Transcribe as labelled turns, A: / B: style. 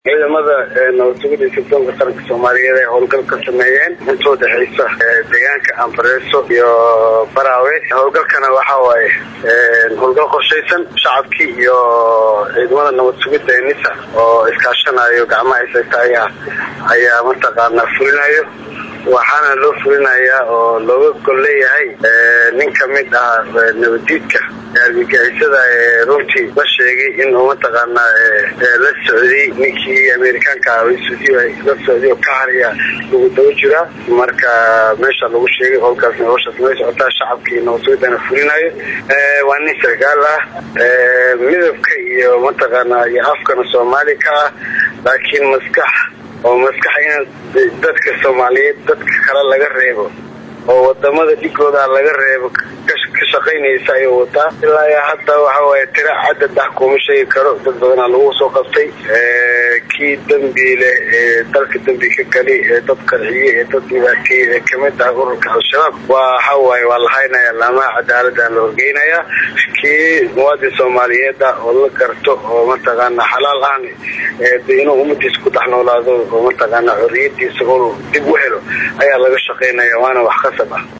A: ciidamada nabadsugida sirdoonka qaranka soomaaliyeed ay howlgal ka sameeyeen inta udhexeysa deegaanka ambareeso iyo baraawe howlgalkana waxa waaye howlgal qorshaysan shacabkii iyo ciidamada nabadsugida ee nisa oo iskaashanayo gacmaha isaytaaya ayaa mataqaanaa fulinayo waxaana loo fulinayaa oo looga gol leeyahay nin kamid ah nabadiidka argagixisada ee runtii la sheegay inuu mataqaanaa la socday ninkii amerikaanka ah la socday oo ka hariya lagu daba jiraa marka meesha lagu sheegay howlkaasna howshaas may socotaa shacabkii nabadsugidana fulinayo waa nin sarkaal ah midabka iyo mataqaanaa iyo afkana soomaali ka ah laakiin maskax oo maskax in dadka soomaaliyeed dadka kale laga reebo oo wadamada dhigooda laga reebo ka shaqaynaysa ayuu wataa ilaa hadda waxa waaye tira cadad ah kuma sheegi karo dad badanaa lagu soo qabtay kii dambi leh ee dalka dambi ka gali ee dad qarxiye ee dad dhibaateeye ee kamid ah ururka al-shabaab waxa waaye waa la haynaya laamaha cadaalada la horgeynaya kii muwaadin soomaaliyeed ah oo la garto oo mataqaana xalaal ahn inuu ummadiisa ku dhex noolaado oo mataqaana xoriyadiisa uu dib u helo ayaa laga shaqaynaya waana wax qasab ah